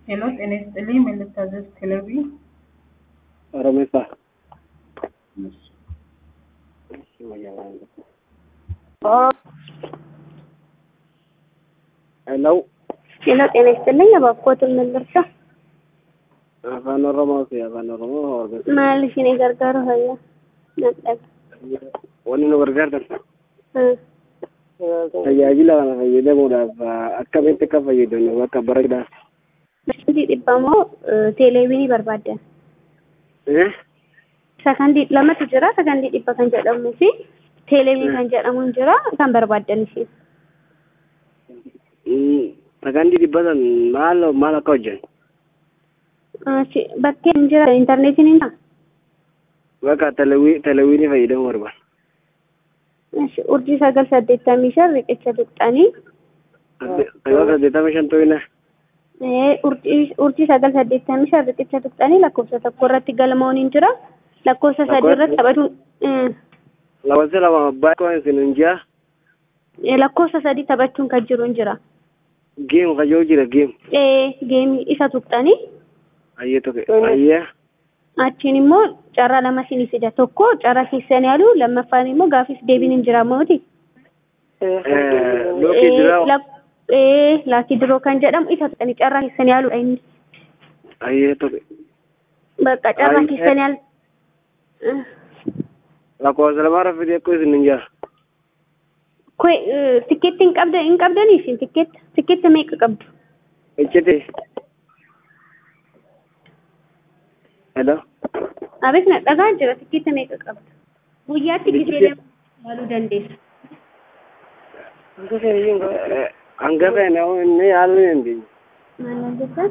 ሄሎ ጤና ይስጥልኝ ምን ልታዘዝ ክለቢ ኦሮሜሳ ሄሎ ሄሎ ጤና ይስጥልኝ እባክዎትን ምን ልርዳ? afaan oromooti afaan oromoo hordofaa Maal isin gargaaru hayya? Nadhaga. wanni nu gargaartan Hmm. tajaajila kana fayyadamuudhaaf akkamitti akka fayyadamnu bakka bareedaa Sakandii dhibba moo teeleeviinii barbaaddan? Eh? Sakandii lamatu jira sakandii dhibba kan jedhamuu fi teeleeviin kan jedhamu hin jira kan barbaaddan isin. Mm, sakandii dhibbatan maal maal akka hojjan Achi bakkeen hin jira intarneetiin hin jira. bakka telewii telewiinii fayyadamuu barbaada Achi urjii sagal saddeettamii shan riqicha tuqxanii sagal saddeettama shan to'ina Eh, urjii urjii sagal saddeettamii shan riqicha tuqxanii lakkoofsa tokko irratti galmoon hin jira lakkoofsa sadii irratti taphachuun eh, lakkoofsa lama abbaa koo isin hin ji'a eh, lakkoofsa sadii taphachuun kan jiru hin jira. geemu kajoo jira geemu Eh, geemii isa tuqxanii ayyee tokko ayyee achiin immoo carraa lama isinii fida tokko carraa keessan yaalu lammaffaan immoo gaafis deebiin hin jira mooti. lookii jira laakii diroo kan jedhamu isa tuqxanii carraa keessan yaaludha inni. ayyee tokko Bakka carraa Ay, keessan yaalu. Eh, lakkoofsa lama rafetee akkoo isin hin ji'a Kwe tikkeetti hin qabda hin qabdanii isin tikkeetta tikkeetta meeqa qabdu? ejjete hello Abeet na dhagaa jira tikkeetta meeqa qabdu? Guyyaatti gisee lama yaaluu dandeessa. hangafa inni yaaluu hin dandeenye Maal jettan?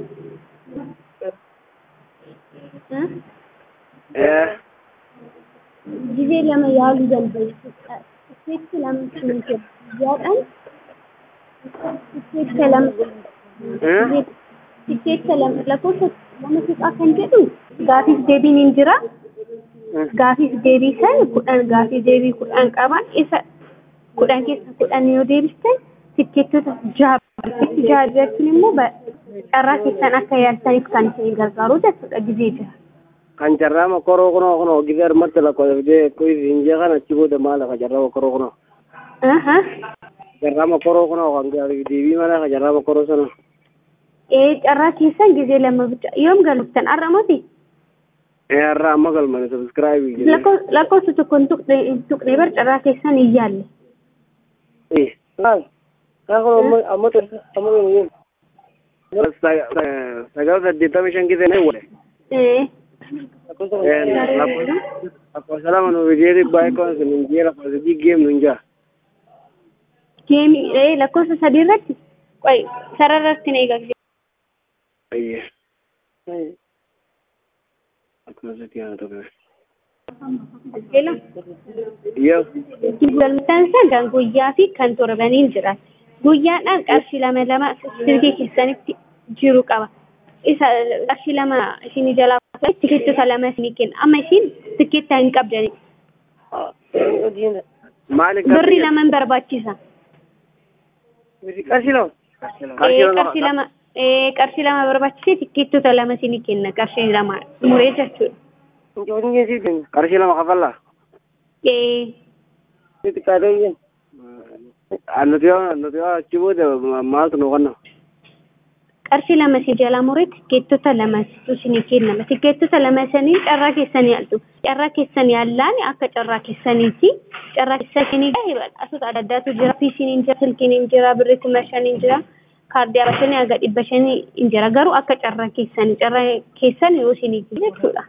Eh? Eh, gisee lama yaaluu dandeessu. Tikkeetti lama isin jedhu. Guyyaadhaan tikkeetta lama. eh, Tikkeetta lama lakkoofsa lama tuqaa kan jedhu gaafis deebiin hin jira. Gaafis deebii san kudhan gaafis deebii kudhan qaba. Isa kudhan keessa kudhan yoo deebistan tikkeettota jaha tikkeetti jaha jechuun immoo ba- carraa keessan akka yaaltaniif kan isin gargaaru jechuudha gisee jira. kan carraama koroo kunoo kunoo gisee harmatti lakkoofsitee akkoo isin ji'a kan achi booda maal ka carraama koroo kunoo Aha. carraama koroo kunoo kan deebii mana ka carraama koroo sana Ee carraa keessan gisee lama bicha yoom galuftan har'a moti Eh, har'a amma galmane subscribe jedhe Lakkoo- lakkoofsa tokko hin tuqne hin tuqne bar carraa keessan hin yaalle. Eh, maal kan kun amma amma amma sagal saddeettama shan gisee na wale Ee lakkoofsa lama nu bidee dhibbaa akkoo isin hin ji'a lakkoofsa sadii geem nu hin ji'a geemii ee lakkoofsa sadii irratti qoy sararratti na eegaa ayyee akkuma sadii haa ta'u Hello. yoo Galmataan isaa kan guyyaa fi kan torbaniin jira. Guyyaadhaan qarshii lama lama sirgii keessanitti jiru qaba. Isa qarshii lama isinii jalaa baasanii tikeettota lama isinii kenna. Amma isin tikeetta hin qabdani. maali Birri lama hin barbaachisa. qarshii lama Ee, Qarshii lama ee, qarshii lama barbaachisee tikeettota lama isinii kenna. Qarshii lama muree jechuudha. qarshii lama kafallaa Ee, nuti yoo nuti yoo achi booda maaltu nu qonna qarshii lama isin jalaa muree tikeettota lama isinii kennama. Tikeettota lama sanii carraa keessanii yaaltu. Carraa keessanii yaallaan akka carraa keessaniiti. Carraa keessanii badhaasota adda addaatu jira. Piisiin hin jira, silkiin hin jira, birri kuma shan hin jira. Kaardii arba shanii haga dhibba shanii hin jira. Garuu akka carraa keessanii carraa keessan yoo isinii kennu jechuudha.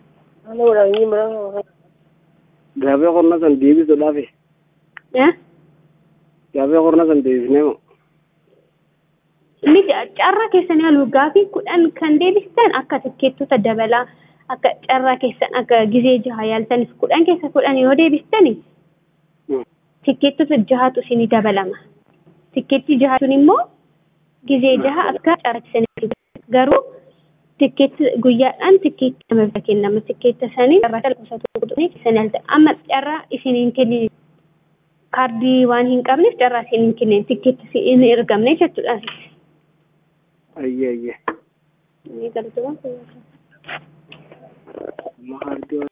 gaafee qorna san deebisuudhaaf Eh? gaafee qorna san deebisnee moo Inni carraa keessan yaaluu gaafii kudhan kan deebistan akka tikeettota dabalaa akka carraa keessan akka gisee jaha yaaltaniif kudhan keessa kudhan yoo deebistani tikeettota jahatu isinii dabalama. Tikeetti jaha sun immoo gisee jaha akka carraa keessanii garuu tikeetti guyyaadhaan tikeetti nama bira kennama. Tikeetta sanii carraa lakkoofsa tokko tuqnee keessan yaalta. Amma carraa isiniin kennin kaardii waan hin qabneef carraa isiniin kennin tikeetti hin ergamne jechuudha. ayyee ayyee Ni galtuun. Maharti